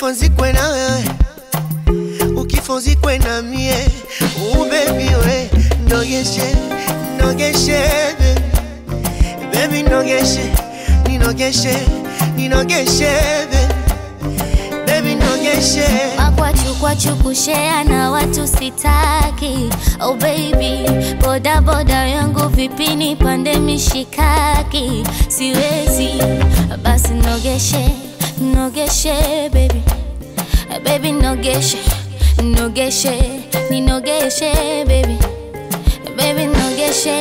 ukifozikwe na wewe ukifozikwe na mie ubebi we nogeshe nogeshe baby. baby nogeshe ninogeshe ninogeshe baby. baby nogeshe Makwachu kwachu kushea na watu sitaki Oh baby, boda boda yangu vipi nipande mishikaki Siwezi, basi nogeshe, nogeshe baby Baby nogeshe, nogeshe, ninogeshe baby Baby nogeshe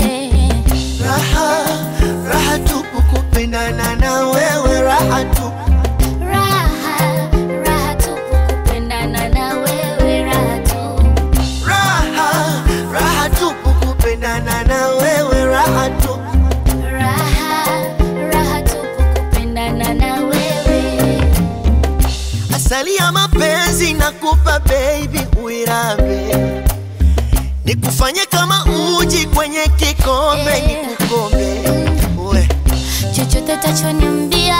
raha raha tupu kupendana na wewe raha tupu Raha, raha tupu kupendana na wewe raha tu raha raha tupu kupendana na wewe raha tupu Raha, raha tupu kupendana na wewe asali ya mapenzi nakupa baby uirambe nikufanye kama uji kwenye kikombe Yeah. nikukombe we chochote tachoniambia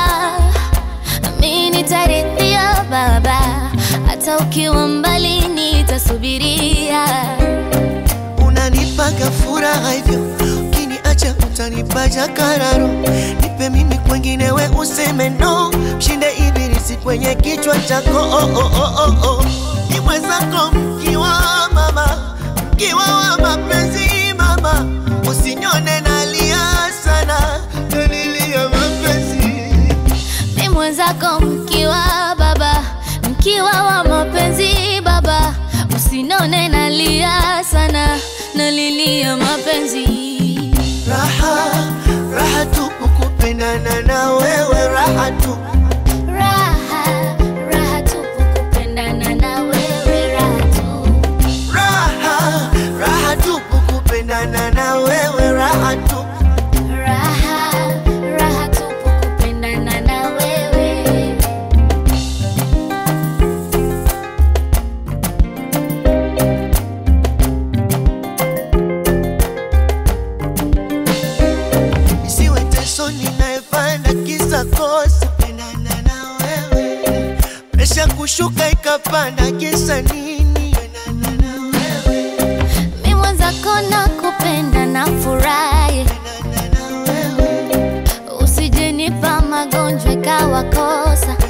mi nitaridhia baba hata ukiwa mbali nitasubiria unanipaga furaha hivyo ukiniacha utanipa jakararo nipe mimi kwengine we useme no mshinde ibilisi kwenye kichwa chako oh, oh, oh, oh, oh. ni mwenzako mkiwa mama mkiwa wa mapenzi mama usinyone nalia sana nalilia mapenzi mi mwenzako mkiwa baba mkiwa wa mapenzi baba usinone nalia sana nalilia mapenzi raha raha tupu kupendana na wewe raha tupu raha raha tupu kupendana na wewe raha tu raha raha tupu kupendana na wewe raha tupu Raha, raha tupu kupendana na wewe. isiwe teso ninayepanda kisa kosa pendana na wewe presha kushuka ikapanda kisa nini pendana na wewe Mi mwenzako na kupenda na furahi, pendana na wewe usijenipa magonjwa ikawa kosa.